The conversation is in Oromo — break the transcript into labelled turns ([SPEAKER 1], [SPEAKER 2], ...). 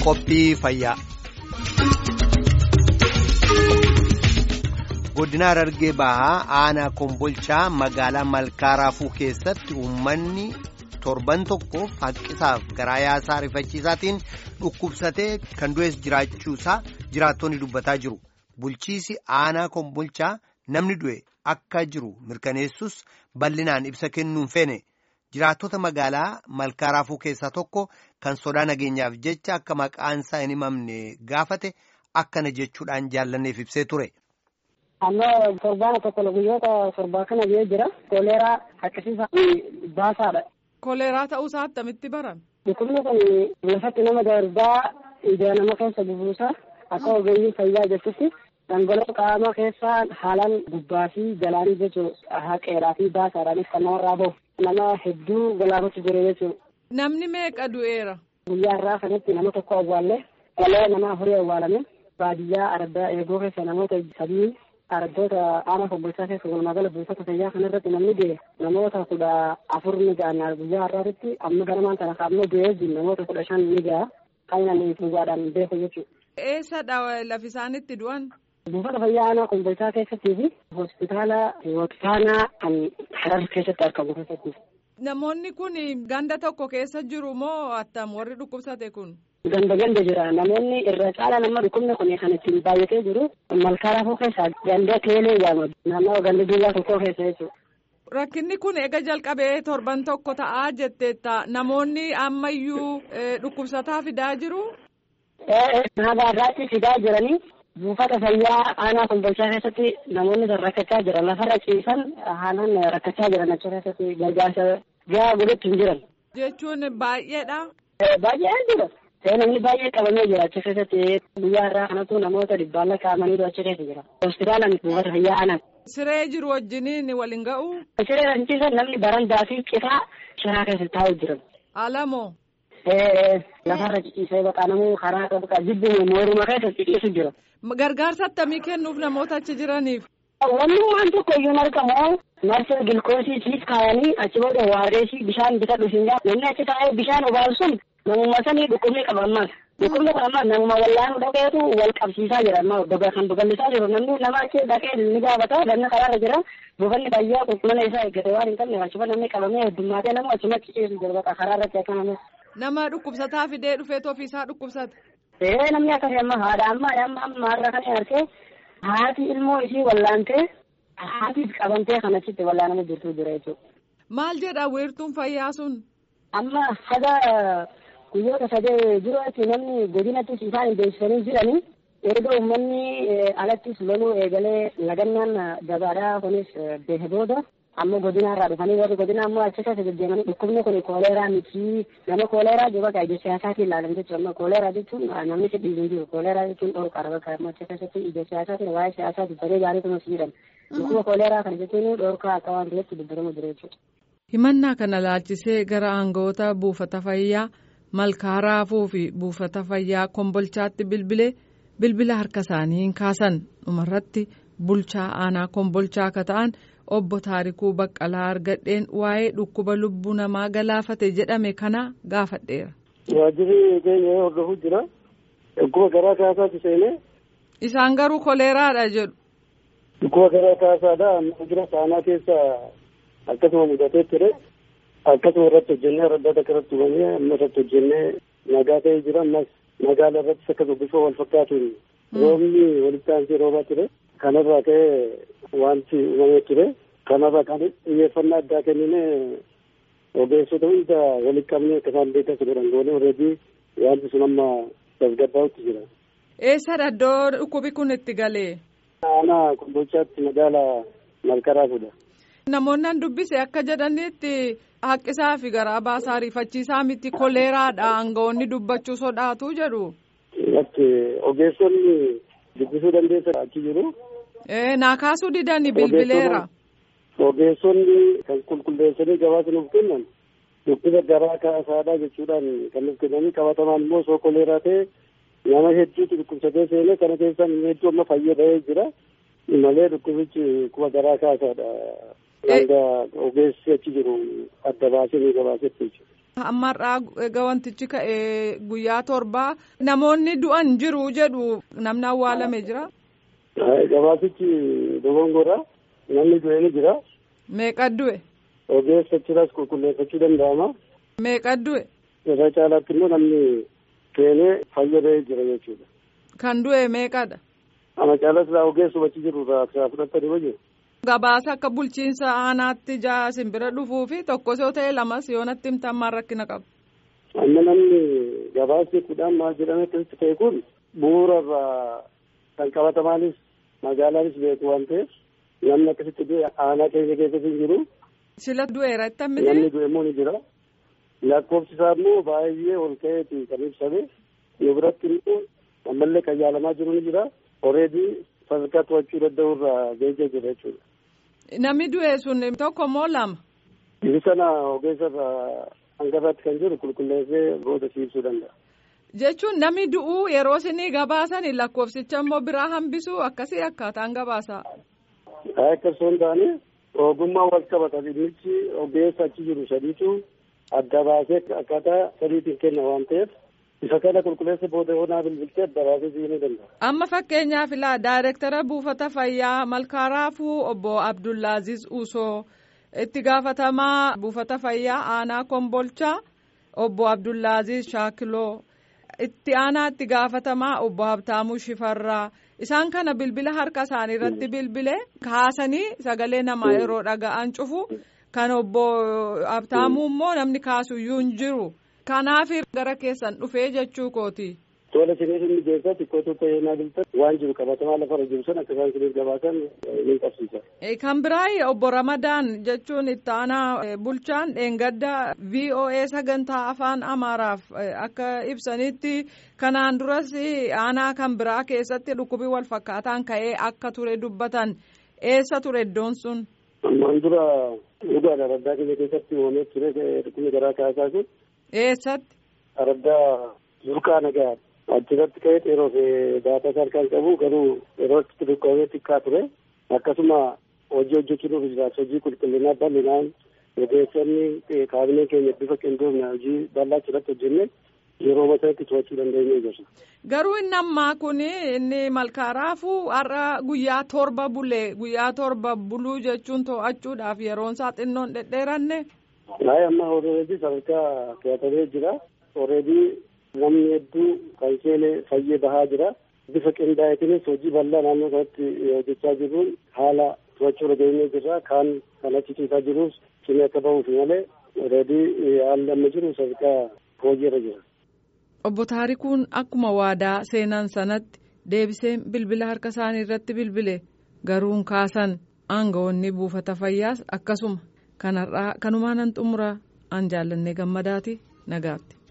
[SPEAKER 1] Qophii fayyaa. Godina Harargee Bahaa aanaa Kombolchaa magaalaa Malkaa Raafuu keessatti uummanni torban tokkoof haqqisaaf garaa yaasaa rifachiisaatiin dhukkubsatee kan du'es jiraachuusaa jiraattonni dubbataa jiru. Bulchiisi aanaa Kombolchaa namni du'e akka jiru mirkaneessus bal'inaan ibsa kennuun feene. Jiraattota magaalaa Malkaa Raafuu keessaa tokko kan sodaa nageenyaaf jecha akka maqaan isaa hin himamne gaafate akkana jechuudhaan jaallanneef ibsee ture.
[SPEAKER 2] Amma torbaan tokko guyyoota torbaa kana biyya jira. Koleeraa haqqisiisa baasaadha.
[SPEAKER 3] Koleeraa ta'uu isaa attamitti baran?
[SPEAKER 2] Dhukkubni kun lafatti nama darbaa ija nama keessa bubuusa akka ogeeyyii fayyaa jechutti dhangala'oo qaama keessaa haalaan gubbaa fi galaanii jechuun haqeeraa fi baasaadhaanis kan namarraa bahu nama hedduu galaafatu jira jechuudha.
[SPEAKER 3] Namni meeqa du'eera?
[SPEAKER 2] Guyyaa irraa kanatti nama tokko awwaallee dhalee nama afurii awwaalame baadiyyaa ardaa eeguu keessa namoota sadii ardoota aanaa Kombolchaa keessa walumaa gala buufata fayyaa kanarratti namni du'e namoota kudha afur ni ga'a guyyaa har'aatti amma ganamaan kana amma du'ee jiru namoota kudha shan ni ga'a kan inni dhugaadhaan beeku jechuudha.
[SPEAKER 3] Eessadha lafi isaan itti du'an?
[SPEAKER 2] Buufata fayyaa aanaa Kombolchaa keessattii fi hospitaala Waqtaanaa kan Harar keessatti argamu keessatti.
[SPEAKER 3] Namoonni kun ganda tokko keessa jiru moo attam warri dhukkubsate kun?
[SPEAKER 2] Ganda ganda jira namoonni irra caala nama dhukkubni kun kan ittiin baay'atee jiru malkaa raafuu keessa ganda teelee jedhama naannoo ganda duwwaa tokko keessa jechuudha.
[SPEAKER 3] Rakkinni kun eega jalqabee torban tokko ta'aa jetteetta namoonni ammayyuu dhukkubsataa fidaa jiru?
[SPEAKER 2] Haala irraatti fidaa jiranii buufata fayyaa aanaa kombolchaa keessatti namoonni rakkachaa jiran lafarra ciisan haalaan rakkachaa jiran achi keessatti gargaarsa gahaa godhutti hin jiran.
[SPEAKER 3] Jechuun baay'eedha.
[SPEAKER 2] Baay'ee jira. namni baay'ee qabamee jira achi keessatti guyyaa irraa kanatu namoota dhibbaan lakkaa'amaniitu achi keessa jira. Hospitaalaan buufata fayyaa aanaa.
[SPEAKER 3] Siree jiru wajjiniin waliin ga'u.
[SPEAKER 2] Siree kan ciisan namni barandaa fi citaa shiraa keessa taa'u jiran.
[SPEAKER 3] Alamoo.
[SPEAKER 2] Lafarra ciciisee baqaanamuu karaa qabu jibbiin mooruma keessa ciciisu jira.
[SPEAKER 3] Gargaarsa akkamii kennuuf namoota achi jiraniif?
[SPEAKER 2] Wanni waan tokko iyyuu argamu marsa gilkoosii siis kaayanii achi booda waareesii bishaan bita dhufiin namni achi taa'ee bishaan obaalu sun namummaa sanii dhukkubni qaba ammaas. Dhukkubni kun ammaas namuma wallaanu dhaqeetu wal qabsiisaa jira ammaa doga kan babal'isaa jiru namni nama achi dhaqee ni gaafata namni karaarra jira buufanni fayyaa qulqullina isaa eeggate waan hin qabne achuma namni qabamee heddummaatee nama achuma ciciisu jira baqa karaarratti akka namni.
[SPEAKER 3] Nama dhukkubsataa fidee dhufeetu ofiisaa dhukkubsata.
[SPEAKER 2] Ee namni akkasii amma haadha amma amma amma har'a kan argee haati ilmoo isii wallaantee haatiif qabamtee kan achitti wallaanama jirtu jira jechuudha.
[SPEAKER 3] Maal jedha weertuun fayyaa sun?
[SPEAKER 2] Amma haga guyyoota sadee jirutti namni godinattis isaan hin beeksisanii jiranii erga uummanni alattis loluu eegalee lagannaan gabaadhaa kunis beeke booda amma godinaarraa dhufanii warri godina ammoo achi keessa deddeemanii dhukkubni kun kooleeraa miti nama kooleeraa jiru bakka ija siyaasaatiin ilaalan jechuudha amma kooleeraa jechuun namni si dhiibu jiru kooleeraa jechuun dhorkaadha bakka amma achi keessatti ija siyaasaatiin waa'ee siyaasaa dubbatee gaarii kunuunsi jedhan dhukkuba kooleeraa kana jechuun dhorkaa akka waan ta'etti dubbatamu jira jechuudha.
[SPEAKER 3] Himannaa kana laalchisee gara aangawoota buufata fayyaa malkaa raafuu fi buufata fayyaa kombolchaatti bilbilee bilbila harka isaanii hin kaasan dhumarratti bulchaa aanaa kombolchaa akka ta'an obbo Taarikuu Baqqalaa argadheen waa'ee dhukkuba lubbuu namaa galaafate jedhame kana gaafadheera.
[SPEAKER 4] Waajjirri keenya hordofuu jira. Dhukkuba garaa kaasaatti seenee.
[SPEAKER 3] Isaan garuu koleeraadha jedhu.
[SPEAKER 4] Dhukkuba garaa kaasaadha. Jira saanaa keessa akkasuma mudatee ture. Akkasuma irratti hojjennee raddaata akka irratti hubamee amma irratti hojjennee nagaa ta'ee jira. Ammas magaala irrattis akkasuma bifa wal fakkaatuun roobni walitti aansee roobaa ture. Kanarraa ka'ee wanti uumamee ture. Kanarraa kan xiyyeeffannaa addaa kenninee ogeessota hunda walitti qabnee akka isaan beekan godhan goonee alreedii wanti sun amma tasgabbaa'utti jira.
[SPEAKER 3] Eessadha iddoo dhukkubi kun itti galee?
[SPEAKER 4] Aanaa Kombolchaatti magaala Malkaa Raafuudha.
[SPEAKER 3] Namoonni an dubbise akka jedhanitti haqqisaa fi garaa baasaa rifachiisaa miti koleeraadha aangawoonni dubbachuu sodaatu jedhu.
[SPEAKER 4] Ogeessonni dubbisuu dandeessan achi jiru.
[SPEAKER 3] naa kaasuu didanii bilbileera.
[SPEAKER 4] Ogeessonni kan qulqulleessanii gabaasa nuuf kennan dhukkuba garaa kaasaadha jechuudhaan kan nuuf kennanii qabatamaan immoo osoo koleeraa ta'e nama hedduutu dhukkubsatee seenee kana keessaa hedduu amma fayyadamee jira malee dhukkubichi dhukkuba garaa kaasaadha Hanga ogeessi achi jiru adda baasee ni gabaasetti jechuudha.
[SPEAKER 3] Ammarraa egaa wantichi ka'e guyyaa torbaa namoonni du'an jiru jedhu namni awwaalame jira.
[SPEAKER 4] Gabaasichi dogongora namni du'e ni jira.
[SPEAKER 3] Meeqa du'e?
[SPEAKER 4] Ogeessa achiras qulqulleeffachuu danda'ama.
[SPEAKER 3] Meeqa du'e?
[SPEAKER 4] Irra caalaatti immoo namni keenee fayyadee jira jechuudha.
[SPEAKER 3] Kan du'e meeqadha?
[SPEAKER 4] Ana caalas laa ogeessuma achi jiru irraa fudhatanii wajjin.
[SPEAKER 3] Gabaasa akka bulchiinsa aanaatti jaa simbira dhufuu fi tokkos yoo ta'e lamas yoo natti himtan maal rakkina qabu.
[SPEAKER 4] Amma namni gabaasni kudhaan maal jedhame keessatti ta'e kun bu'uura irraa kan qabatamaanis magaalaanis beeku waan ta'eef namni akkasitti du'e aanaa keenya keessatti hin jiru.
[SPEAKER 3] Sila du'eera itti hammiti?
[SPEAKER 4] Namni du'e immoo ni jira. Lakkoofsi isaa immoo baay'ee ol ka'eeti kan ibsame. Yoo biratti immoo ammallee kan yaalamaa jiru ni jira. Oreedii sadarkaa to'achuu danda'u irraa geejjee jira jechuudha.
[SPEAKER 3] Namni du'e sun tokko moo lama?
[SPEAKER 4] Inni sana ogeessa irraa hanga irratti kan jiru qulqulleessee booda siibsuu danda'a.
[SPEAKER 3] Jechuun namni du'uu yeroo isinii gabaasan lakkoofsicha immoo biraa hambisuu akkasii akkaataan gabaasaa.
[SPEAKER 4] Akka osoo hin taane ogummaa wal qabata dhimmichi ogeessa achi jiru sadiitu adda baasee akkaataa sadiitiin kenna waan ta'eef isa kana qulqulleessa booda hoonaa bilbiltee adda baasee siibsuu danda'a.
[SPEAKER 3] Amma fakkeenyaaf ilaa daayireektara buufata fayyaa malkaaraafuu obbo Abdullaaziz Usoo itti gaafatamaa buufata fayyaa aanaa kombolchaa obbo Abdullaaziz Shaakiloo itti aanaa itti gaafatamaa obbo Habtaamuu Shifarraa isaan kana bilbila harka isaanii irratti bilbilee kaasanii sagalee namaa yeroo dhaga'an cufu kan obbo Habtaamuu immoo namni kaasuyyuu hin jiru. Kanaaf gara keessan dhufee jechuu kooti.
[SPEAKER 4] Tola sinii inni geessaa xiqqootu ta'ee naa biltan waan jiru qabatamaa lafarra jiru san akka isaan siniif gabaasan ni qabsiisa.
[SPEAKER 3] Kan biraa obbo Ramadaan jechuun itti aanaa bulchaan dheengadda VOA sagantaa afaan Amaaraaf akka ibsanitti kanaan duras aanaa kan biraa keessatti dhukkubii wal fakkaataan ka'ee akka ture dubbatan eessa ture iddoon sun?
[SPEAKER 4] Ammaan dura dhugaadha araddaa keenya keessatti uumamee ture dhukkubni garaa kaasaa sun.
[SPEAKER 3] Eessatti?
[SPEAKER 4] Araddaa Burqaa Nagaa. achirratti ka'ee yeroo daataa isaa harkaan qabu garuu yeroo itti dhukkubee xiqqaa ture akkasuma hojii hojjechuun jiraatu hojii qulqullinaa bal'inaan ogeessonni kaabinee keenya bifa qindoomina hojii bal'aa achirratti hojjenne yeroo masaatti to'achuu dandeenye jirra.
[SPEAKER 3] Garuu inni ammaa kun inni malkaaraafuu har'a guyyaa torba bulee guyyaa torba buluu jechuun to'achuudhaaf yeroon isaa xinnoon dhedheeranne.
[SPEAKER 4] Naayii amma oreedii sadarkaa to'atamee jira. Oreedii namni hedduu kan seene fayyee bahaa jira. Bifa qindaa'eetiinis hojii bal'aa naannoo kanatti hojjechaa jirruun haala to'achuu irra geenyee jirra. Kaan kan achi ciisaa jirus cimee akka bahuuf malee oreedii haalli amma jiru sadarkaa hojii irra jira.
[SPEAKER 3] Obbo Taarikuun akkuma waadaa seenan sanatti deebiseen bilbila harka isaanii irratti bilbile garuun kaasan aangawoonni buufata fayyaas akkasuma kanarraa kanumaan an xumura an jaallannee gammadaati nagaatti.